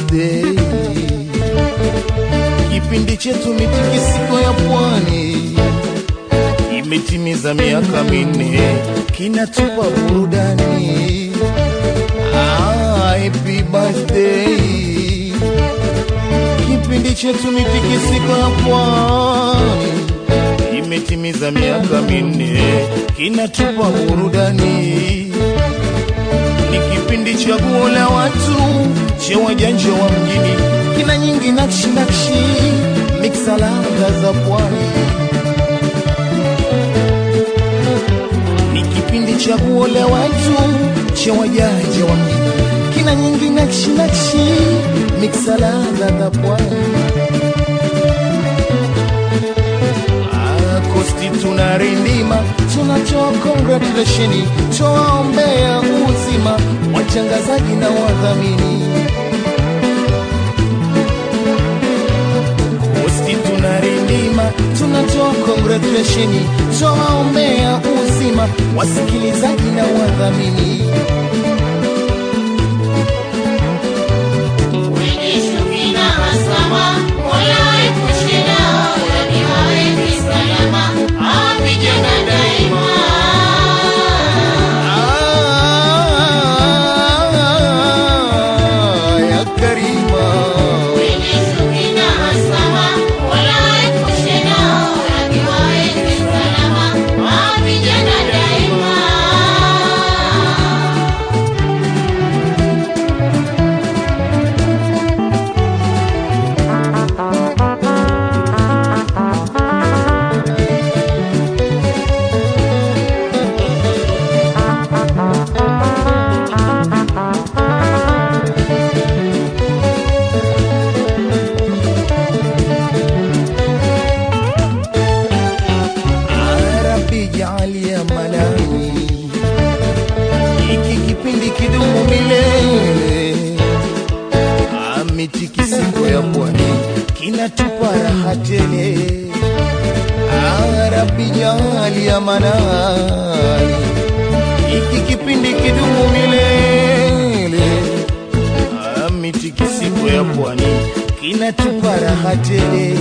birthday. Kipindi chetu mitikisiko ya pwani imetimiza miaka minne, kinatupa burudani. Ah, happy birthday. Kipindi chetu mitikisiko ya pwani imetimiza miaka minne, kinatupa burudani ni kipindi chaguo la watu cha wajanja wa mjini, kina nyingi nakshi nakshi, miksa ladha za pwani. Ni kipindi chaguo la watu cha wajanja wa mjini, kina nyingi nakshi nakshi, miksa ladha za pwani. Ah, Kosti tunarindima, tunatoa congratulation, tuwaombea uzima watangazaji na wadhamini. Kosti tunarindima, tunatoa congratulation, tuwaombea uzima wasikilizaji na wadhamini. Wenye shuki na hasama, Mola waepushe nao, yani waweke salama, awapigana daima. Ah, ya Karima. Wenye shuki na hasama, Mola waepushe nao, yani waweke salama, awapigana daima. Arabi jaalia manani, hiki kipindi kidumu milele. Mitikisiko ya pwani kinatupa raha tele. Arabi jaalia manani, hiki kipindi kidumu milele. Mitikisiko ya pwani kinatupa raha tele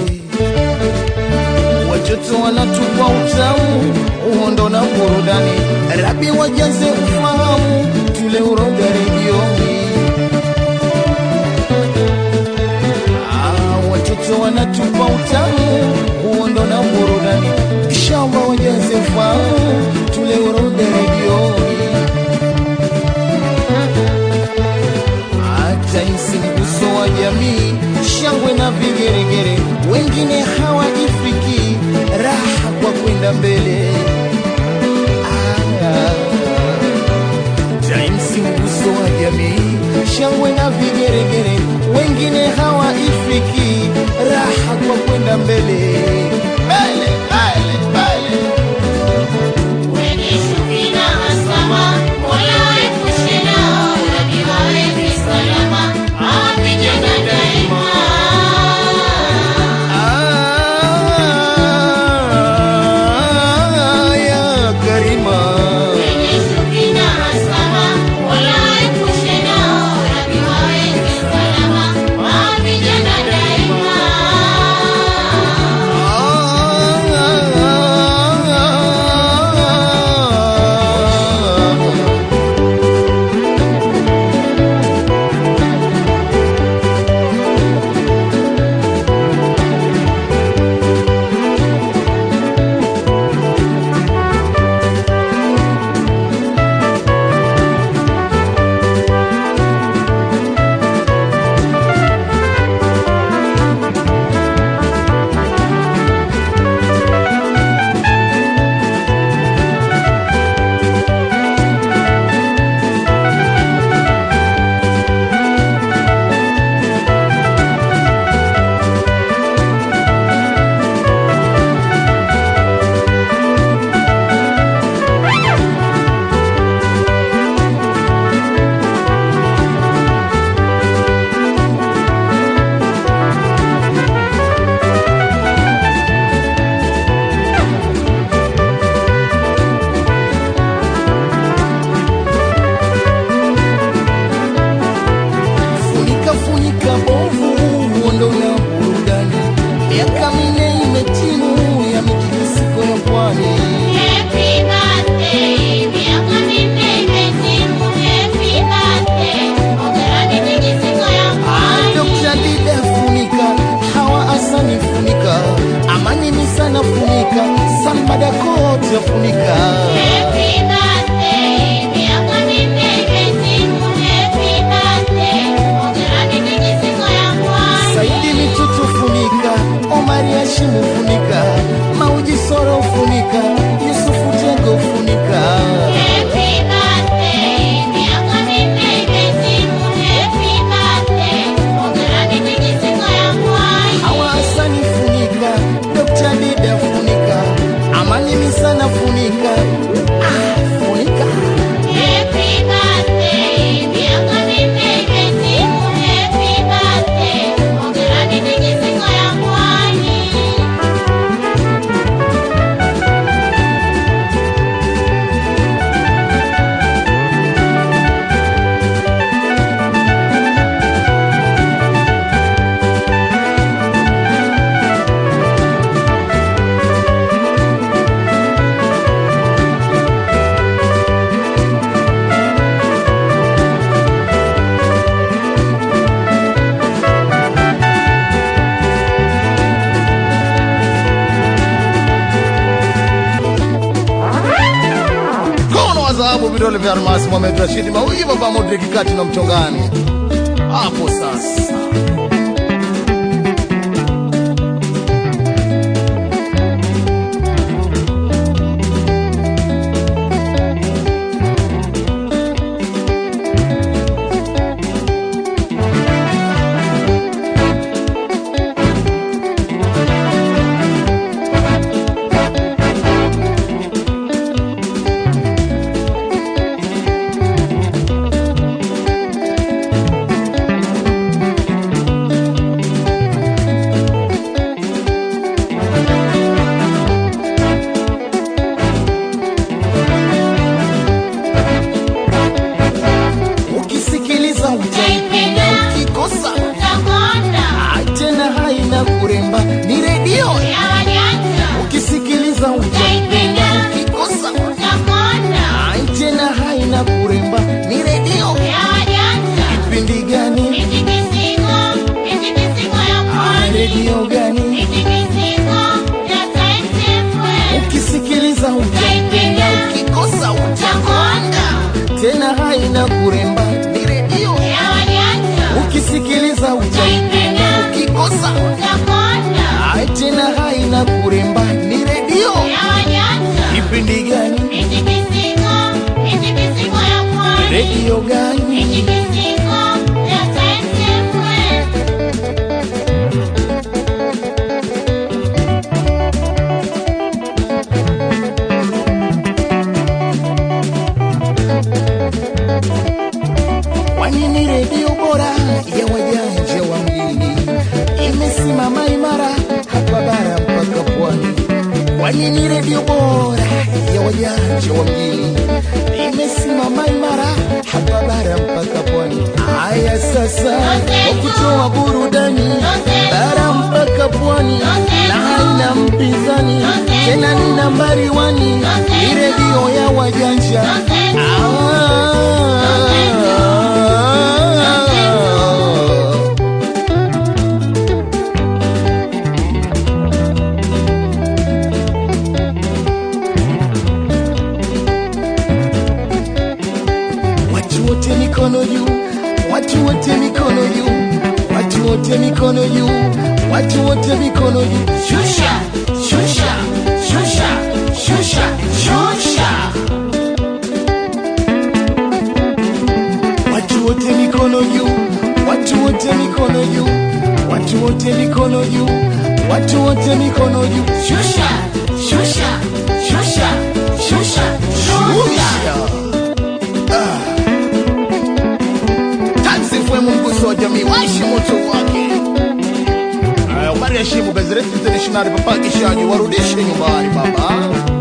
watoto wanatupa utamu, uhondo na burudani. Rabi wajaze ufahamu, tule uroga redioni. Ah, watoto wanatupa utamu, uhondo na burudani. Inshallah wajaze ufahamu, tule uroga redioni. hata isi mguso wa jamii, shangwe na vigeregere, wengine hawajifiki raha kwa kwenda mbele. Ah, Jaimsi mguso wa jamii, shangwe na vigeregere, wengine hawaifiki raha kwa kwenda mbele. Mbele, mbele, mbele. Wenye shuki na hasama, Mola waepushe nao, yani waweke salama, awapigana daima. Ah, ya Karima. Wenye shuki na hasama, Mola waepushe nao, yani waweke salama, awapigana daima. Ah, Safi Almas Mohamed Rashid Mauji baba Modric kati na mchongani hapo sasa. Ukisikiliza utaipenda, ukikosa Utakonda tena haina kuremba, ni redio. ya wajanja. Ukisikiliza utaipenda, ukikosa Utakonda tena haina kuremba, ni redio. ya wajanja. Kipindi gani? Mitikisiko, mitikisiko ya Ah, pwani. redio gani? Mitikisiko ya Times FM. Ukisikiliza utaipenda, ukikosa Utakonda tena haina kuremba, ni redio. ya wajanja. Ukisikiliza utaipenda, ukikosa Utakonda tena haina kuremba, ni redio. ya wajanja. Kipindi gani? Mitikisiko, mitikisiko ya pwani. Redio gani? Mitikisiko ya Times FM. Kwani ni redio bora ya wajanja wa mjini, imesimama imara hapa bara mpaka pwani. Kwani ni redio bora ya wajanja wa mjini, imesimama imara hapa bara mpaka pwani. Haya sasa, kwa kutoa burudani bara mpaka pwani, na haina mpinzani tena, ni nambari wani, ni redio ya wajanja ah. Watu wote mikono juu, watu wote mikono juu, watu wote mikono juu, watu wote mikono juu. Shusha, shusha, shusha, shusha, shusha. Watu wote mikono juu, watu wote mikono juu, watu wote mikono juu, watu wote mikono juu. Shusha, shusha, shusha, shusha, shusha. Tansifu mguso wa jamii waishi moto wake. Aya, Umari heshimu gazeti internationali, papa kishaji warudishe nyumbani baba.